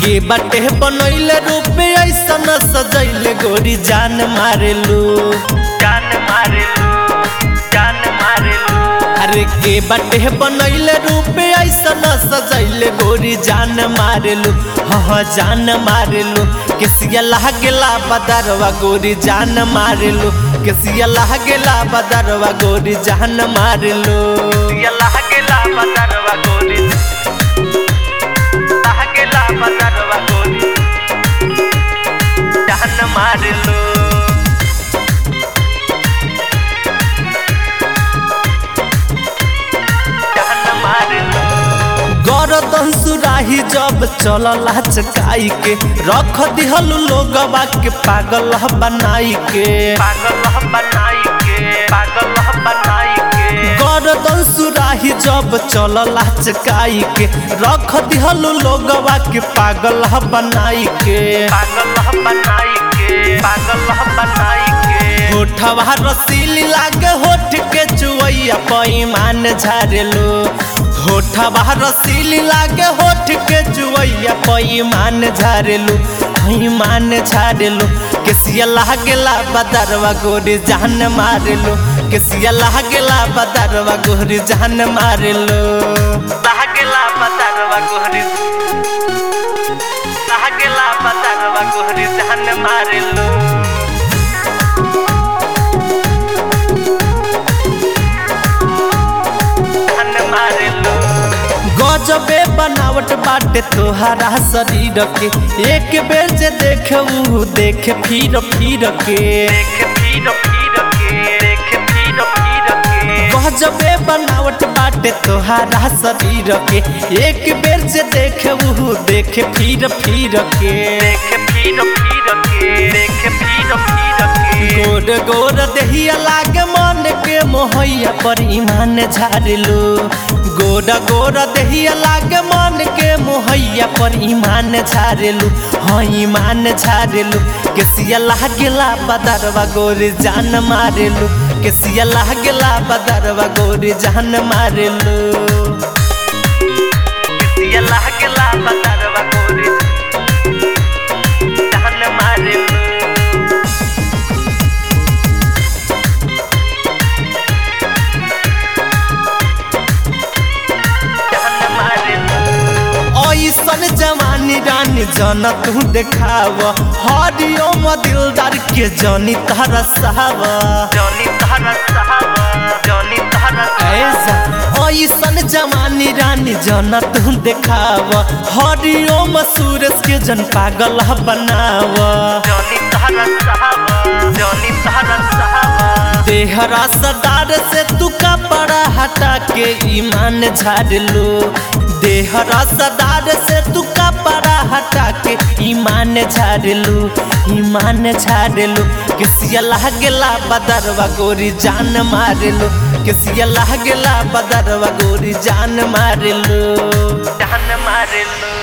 के बाटे बनैले रूप ऐसन सजैले गोरी जान मारेलू जान मारेलू जान मारेलू अरे के बाटे बनैले रूप ऐसन सजैले गोरी जान मारेलू हाँ जान मारेलू केसिया लागेला बदरवा गोरी जान मारेलू केसिया लागेला बदरवा गोरी जान मारेलू ये लहकेला बदरवा गोरी लहकेला बदरवा गोरी जान मारेलू जान मारेलू गरदन सुराही जब चलला चकाई के रख दिहलू लोगवा के पागल बनाई के पागल बनाई के पागल बनाई के गरदन सुराही जब चलला चकाई के रख दिहलू लोगवा के पागल बनाई के पागल बनाई के पागल बनाई के होठवा रसीली लागे होठ के चुवैया पैमान झारेलो होठवा रसीली लागे होठ के चुवैया पैमान झारेलो पैमान झारेलो केसिया लागेला बदरवा गोरी जान मारेलो केसिया लागेला बदरवा गोरी जान मारेलो लहकेला बदरवा गोरी लहकेला बदरवा गोरी जान मारेलू जान मारेलू गजबे बनावट बाटे तोहरा शरीर के एक बेर जे देखे ऊ देखे फिर फिर के देख फिर फिर के देख फिर फिर के गजबे बनावट बाटे तोहरा शरीर के एक बेर जे देखे ऊ देखे फिर फिर के देख फिर फिर के देख फिर फिर के गोर गोर देहिया लागे मन के मोहैया पर ईमान झाड़लू गोर गोर देहिया लागे मन के मोहैया पर ईमान झाड़लू हाँ ईमान झाड़लू केसिया लागेला बदरवा गोरी जान मारेलू केसिया लागेला बदरवा गोरी जान मारेलू ये लहकेला बदरवा गोरी जान मारेलू जान मारेलू ऐसन जवानी रानी जन तू देखाव हरियो दिलदार के जनी तरसाव जॉनी तहरा साहब जॉनी तहरा ऐसा ऐसन जवानी रानी जन तू देखाव हरियो सूरज के जन पागल बनाव जॉनी तहरा साहब जॉनी तहरा साहब देहरा सदार से तू कपड़ा हटा के ईमान झाड़ लो देहरा सदार से तू कपड़ा हटा के ईमान झाड़ लो ईमान झाड़ लो किसिया लागेला बदरवा गोरी जान मार लो किसिया लागेला बदरवा गोरी जान मार लो जान मारेलू